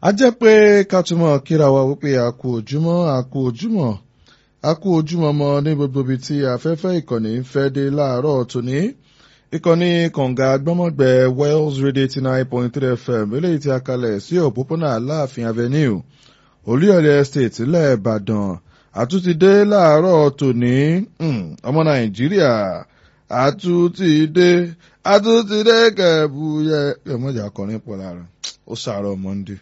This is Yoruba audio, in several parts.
a jẹ́ pé ká túmọ̀ kíra wa wípé a kú ojúmọ́ a kú ojúmọ́ a kú ojúmọ́ mọ́ ní gbogbo ibi tí afẹ́fẹ́ ìkànnì ń fẹ́ dé láàárọ̀ tòní ìkànnì kànga gbọ́mọ̀gbẹ́ Wells Radio eighty nine point three FM eléyìí tí a kalẹ̀ sí òpópónà Aláàfin Avenue Olúyọ̀lé Estate ilẹ̀ Ìbàdàn àtúntìdé láàárọ̀ tòní ọmọ Nàìjíríà àtúntìdé àtúntìdé kẹ̀bùyẹ ẹ̀mọ́jà akọrin pọ̀ lára ó sàárọ̀ Monday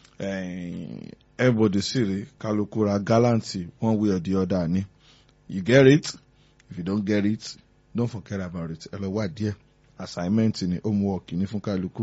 everybody sì rí kálukú ra gálàǹtì one way or the other ni you get it if you don't get it don't forget about it ẹ lọ wá díẹ̀ assignment ni homework ní fún kálukú.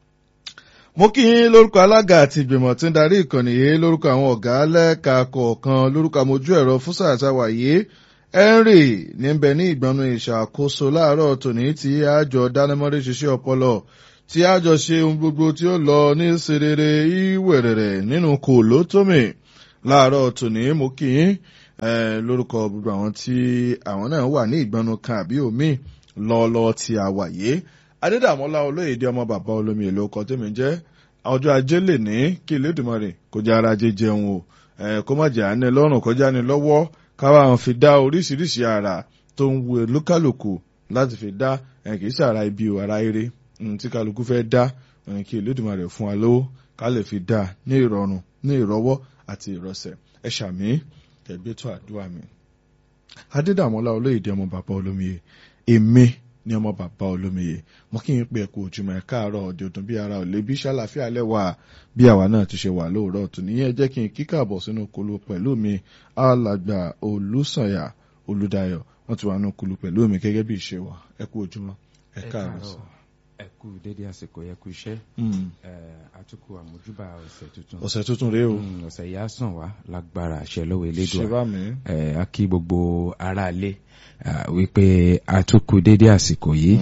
mo kí yín lórúkọ alága àti ìgbìmọ̀ tí ń darí ìkànnì yìí lórúkọ àwọn ọ̀gá lẹ́ka kọ̀ọ̀kan lórúkọ àmójú ẹ̀rọ fúsà àtàwàyé henry níbẹ̀ ní ìgbọ́nú ìṣàkóso láàárọ̀ tòní tí àjọ dánimọ́rí ṣiṣẹ́ ọpọlọ tí àjọ ṣe ohun gbogbo tí ó lọ ní serere ìwẹ̀rẹ̀rẹ̀ nínú kò lótómì láàárọ̀ tòní mo kí yín lórúkọ gbogbo àwọn tí àwọn náà wà ní ìgbọ́nú kan àbí omi lọ́ọ́lọ́ọ́ tí a wà yé adédàmọ́lá olóyèdè ọmọ bàbá olómi èlò ọkọ tèmi jẹ́ ọjọ́ ajé lè ní kí Elédùmarè kó jẹ́ ara jẹ jẹun o kó má jẹ́ àánẹ lọ́rùn kọjá ní lọ́wọ́ káwa àwọn fi dá oríṣiríṣi àrà tó ń wu olúkálùkù láti fi dá kì í ṣàrà ibi ò ara eré tí kálukú fẹ́ dá kí Elédùmarè fún wa lówó ká lè fi dá ní ìrọ̀rùn ní ìrọ̀wọ́ àti ìrọ̀sẹ̀ ẹ ṣàmì ẹgbẹ́tọ̀ àdúrà mi. adédàmọ́lá olóyèdè ọmọ bàbá olómiye èmi ní ọmọ bàbá olómiye mo kí n pé ẹkú ojúmọ́ ẹ káàárọ̀ ọdẹ ọdún bí ara ò lè bí ṣàlàfíà lẹwà bí àwa náà ti ṣe wà lóòrọ̀ tó níyẹn jẹ́ kí n kíkàbọ̀ sínú kulu pẹ̀lú mi alàgbà olùsànyà olùdáyọ̀ wọ́n ti wà nínú kulu pẹ̀lú mi gẹ́gẹ́ bí ìṣe wa ẹkú ojúmọ́ ẹ káàárọ̀ sọ ẹ kú dédé àsìkò yẹ kú iṣẹ́ àtúkù àmójúbà ọ̀sẹ̀ tuntun ọ̀sẹ̀ tuntun rèé o ọ̀sẹ̀ yìí á sàn wá lágbára àṣẹ lọ́wọ́ elédùà ṣe bá mi. a kí gbogbo aráalé wípé àtúkù dédé àsìkò yìí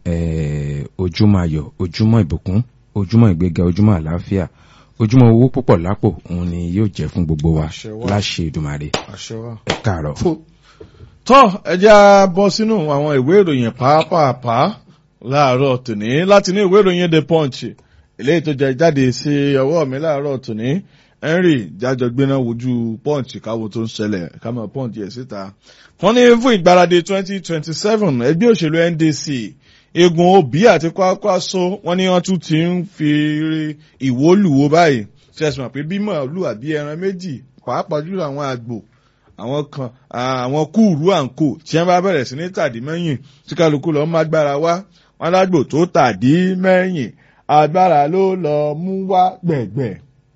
ojúmọ́ ayọ̀ ojúmọ́ ìbùkún ojúmọ́ ìgbéga ojúmọ́ àlàáfíà ojúmọ́ owó púpọ̀ lápò òun ni yóò jẹ́ fún gbogbo wa Àṣẹ wá. láṣẹ Èdùmàrè àṣẹ wa. ẹ káàárọ̀. tọ́ ẹ jẹ́ á bọ́ sínú àwọn ìwé ìròyìn pàápàá láàárọ̀ tòní láti ní ìwé ìròyìn the punch eléyìí tó jẹ jáde sí ọwọ́ mi láàárọ̀ tòní henry jájọ gbéná wojú punch káwo tó ń ṣẹlẹ̀ kámọ̀ punch yẹ̀ síta. wọ́n ní fún ìgbáradì twenty twenty seven ẹgbẹ́ òṣèlú ndc egun obi àti kwakwaso wọ́n ní wọ́n tún ti ń fi ìwólùwò báyìí ṣẹ̀sùn àpé bí màálù àbí ẹran méjì pàápàá jùlọ àwọn àgbò àwọn kan àwọn kúùrú àǹkò tí wọ́n bá bẹ̀rẹ̀ sí ní tàdí mẹ́yìn tí kálukú lọ má gbára wá wọn lágbo tó tàdí mẹ́yìn agbára ló lọ mú wá gbẹ̀gbẹ̀.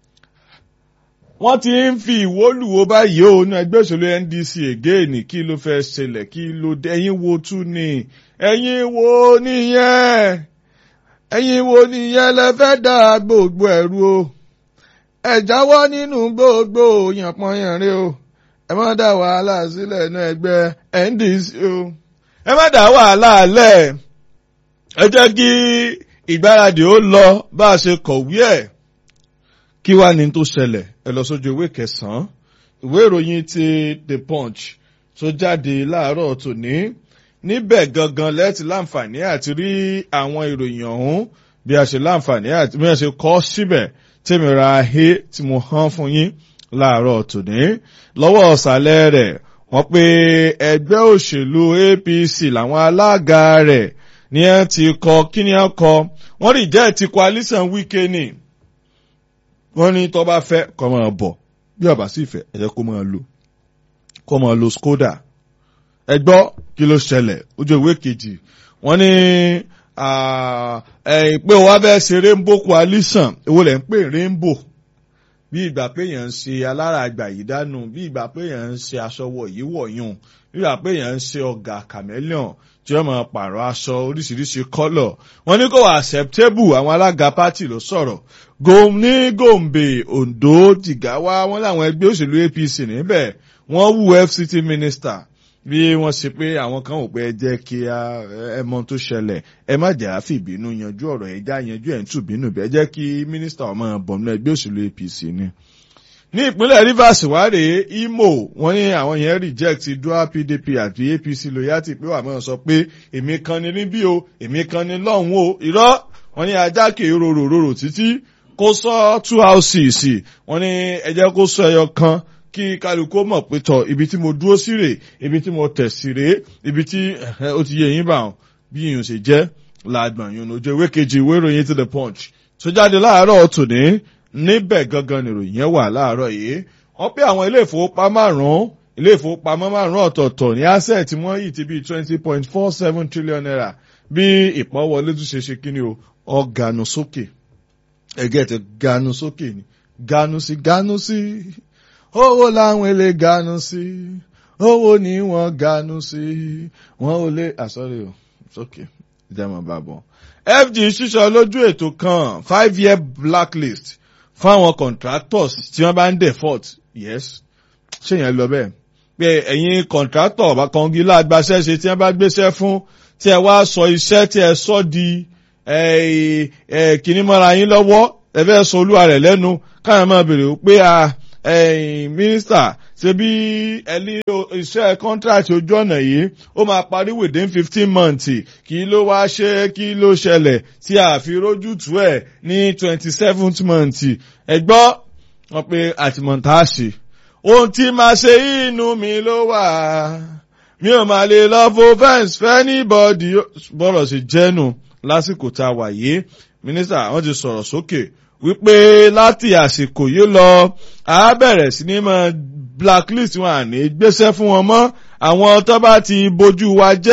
wọ́n ti ń fi ìwólùwò báyìí ó ní ẹgbẹ́ òṣèlú NDC again kí ló fẹ́ ṣẹlẹ̀ kí ló dé ẹ̀yin wo tún ni ẹ̀yin wo nìyẹn ẹ̀yin wo nìyẹn lẹ fẹ́ dá gbogbo ẹ̀rú o ẹ jáwọ́ nínú gbogbo yànpọ̀yànrin o ẹ má dá wàhálà sílẹ̀ ní ẹgbẹ́ NDC o ẹ má dá wàhálà lẹ̀ ẹ jẹ́ kí ìgbáradì ó lọ bá a ṣe kọ̀wé ẹ̀ kí wá ní tó ṣẹlẹ̀ ẹ lọ sójú ìwé kẹsàn-án ìwé ìròyìn ti The Punch tó jáde láàárọ̀ tòní níbẹ̀ gangan lẹ́tì láǹfààní àti rí àwọn ìròyìn ọ̀hún bí a ṣe láǹfààní àti bí a ṣe kọ́ síbẹ̀ tèmi ra ahé tí mo hán fún yín láàárọ̀ tòní lọ́wọ́ ọ̀sàlẹ̀ rẹ̀ wọ́n pé ẹgbẹ́ òṣèlú APC làwọn alága rẹ̀ ní ẹ ti kọ kí ni ẹ kọ wọ́n rí jẹ́ ti coalition Wike ni wọ́n ní tó bá fẹ́ kó máa bọ̀ bí ọba sì fẹ́ ẹ jẹ́ kó máa lò kó máa lo Skoda ẹ gbọ́ kí ló ṣẹlẹ̀ ojú ìwé kejì wọ́n ní ẹ̀yìn pé wọ́n fẹ́ ṣe rainbow coalition èwo lẹ̀ ń pè rainbow bí ìgbà pé èèyàn ń ṣe alára àgbà yìí dánú bí ìgbà pé èèyàn ń ṣe aṣọ wọ̀ yìí wọ̀nyún bí ìgbà pé èèyàn ń ṣe ọ̀gà chameleon tí wọ́n máa pààrọ̀ aṣọ oríṣiríṣi kọ́lọ̀ wọ́n ní kò wá acceptable àwọn alága pátì ló sọ̀rọ̀ gòm ní gòǹbè Ondo Jigawa wọ́n láwọn ẹgbẹ́ òṣèlú APC níbẹ̀ wọ́n wú FCT minister bí wọ́n ṣe pé àwọn kan ò pé ẹ jẹ́ kí ẹ mọ tó ṣẹlẹ̀ ẹ má jà á fìbínú yanjú ọ̀rọ̀ ẹ já yanjú ẹ̀ ń tù bínú bẹ́ẹ̀ jẹ́ kí mínísítà ọmọ bọ̀nú ẹgbẹ́ òṣèlú APC ni. ní ìpínlẹ̀ Rivers wáre Imo wọ́n ní àwọn yẹn reject dual PDP àti APC loyalty pé wà mọ́ sọ pé èmi kan ni níbí o èmi kan ni lọ́hùn o irọ́ wọ́n ní ajá kè é rorò rorò títí kó sọ two houses wọ́n ní ẹ jẹ́ kó sọ ẹyọ kan kí kálukú mọ̀ pé tọ̀ ibi tí mo dúró sí rèé ibi tí mo tẹ̀ sí rèé ibi tí ó ti yẹ yín bá wọn bí yìnyín ṣe jẹ́ láàgbọ̀n yìí ojú ìwé kejì ìwé ìròyìn ti the punch tó jáde láàárọ̀ tòní níbẹ̀ gangan nìròyìn yẹn wà láàárọ̀ yìí wọ́n pé àwọn ilé ìfowópamọ́ márùn-ún ilé ìfowópamọ́ márùn-ún ọ̀tọ̀ọ̀tọ̀ ní asset tí wọ́n yìí ti bí twenty point four seven trillion naira bí ìpọ́nwọlé tún ṣe ṣe kíni o ọ̀gànù sókè ẹ̀gẹ́ tẹ ganu sókè ni ganu sí ganu sí owó làwọn èlé ganu sí owó ni wọ́n ganu sí wọ́n ò lè àsọ̀rè o sókè ìjàmọ̀ bàbọ̀. FG ṣíṣọ lójú ètò kan five year blacklist fáwọn contractors tí wọ́n bá ń default yes ṣé yẹn lọ bẹ́ẹ̀ pé ẹ̀yin contractor ọba kangilá agbaṣẹ́ ṣe tí wọ́n bá gbéṣẹ́ fún tí ẹ wá sọ iṣẹ́ tí ẹ sọ di kìíní mọ́ra yín lọ́wọ́ ẹ fẹ́ sọ olúwa rẹ̀ lẹ́nu káyọ̀ máa bèrè pé mínísítà ṣe bí ẹni iṣẹ́ contract ojú ọ̀nà yìí ó máa parí within fifteen months kí ló wá ṣe kí ló ṣẹlẹ̀ tí a fi rójútùú ẹ̀ ní twenty seventh month ẹ gbọ́ wọn pé àtìmọ̀tàṣe ohun tí máa ṣe inú mi ló wà mi ò máa lè lọ fo fence fẹ́ anybody bọ́rọ̀ ṣe jẹ́nu lásìkò tá a wà yìí mínísítà wọ́n ti sọ̀rọ̀ sókè wípé láti àsìkò yìí lọ a bẹ̀rẹ̀ sí ní mọ blacklist wọn àní gbéṣẹ́ fún wọn mọ́ àwọn tó bá ti bójú wa jẹ́.